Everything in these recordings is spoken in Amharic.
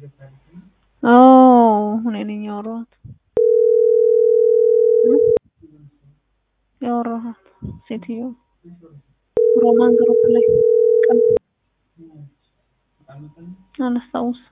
እኔ ነኝ ያወራኋት ያወራኋት ሴትዮ ሮማን ግሩፕ ላይ ቀን አላስታውስም።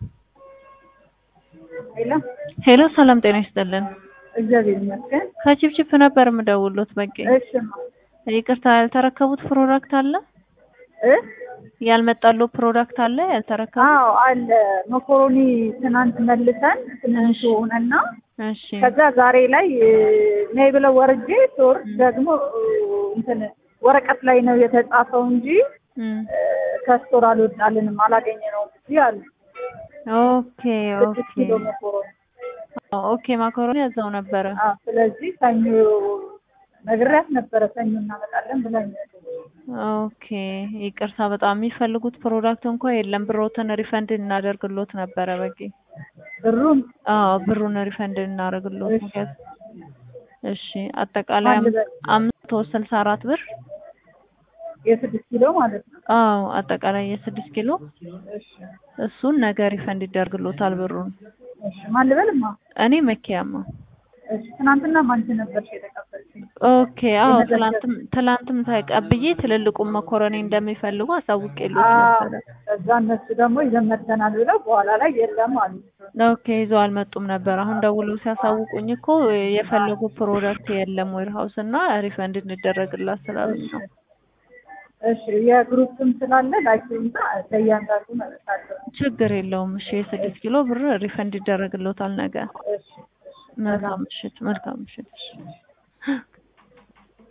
ሄሎ ሄሎ ሰላም ጤና ይስጥልን። እግዚአብሔር ይመስገን። ከቺፕቺፕ ነበር የምደውልዎት በቂ እሺ ይቅርታ ያልተረከቡት ፕሮዳክት አለ እ ያልመጣለው ፕሮዳክት አለ ያልተረከቡት? አዎ አለ። መኮሮኒ ትናንት መልሰን ትንሽ ሆነና እሺ ከዛ ዛሬ ላይ እ፣ ነይ ብለው ወርጄ ስወርድ ደግሞ እ፣ እንትን ወረቀት ላይ ነው የተጻፈው እንጂ እም፣ እ፣ ከስቶር አልወጣልንም አላገኘነውም እንጂ አሉ። ኦኬ ስድስት ኦኬ ኪሎ መኮሮኒ። ኦኬ ማካሮኒ ያዛው ነበረ። አዎ ስለዚህ ሰኞ ነግሬያት ነበረ ሰኞ እናመጣለን ብላኝ ኦኬ ይቅርታ በጣም የሚፈልጉት ፕሮዳክት እንኳ የለም። ብሮትን ሪፈንድ እናደርግሎት ነበረ በቂ ብሩን አዎ ብሩን ሪፈንድ እናደርግሎት እሺ። ምክንያት እሺ አጠቃላይ አንድ በል። አምስት መቶ ስልሳ አራት ብር የስድስት ኪሎ ማለት ነው። አዎ አጠቃላይ የስድስት ኪሎ እሺ እሱን ነገ ሪፈንድ ይደርግሎታል ብሩን። እሺ ማን ልበልማ? እኔ መኪያማ እሺ ትናንትና ማንቺ ነበርሽ የተቀበልሽኝ? ኦኬ አዎ የመዘገብ- ትላንትም ትላንትም ተቀብዬ ትልልቁን መኮረኒ እንደሚፈልጉ አሳውቄሎት አዎ ነበረ። ከዛ እነሱ ደግሞ ይዘን መጥተናል ብለው በኋላ ላይ የለም አሉ። ኦኬ ይዘው አልመጡም ነበር። አሁን ደውለው ሲያሳውቁኝ እኮ የፈለጉ ፕሮዳክት የለም ዌርሃውስ እና ሪፈንድ እንደረግላት ስላሉኝ ነው። እሺ የግሩፕም ስላለ ላኪውና ለእያንዳንዱ መለሳለሁ። ችግር የለውም። እሺ የስድስት ኪሎ ብር ሪፈንድ ይደረግሎታል ነገ። እሺ መልካም ምሽት፣ መልካም ምሽት።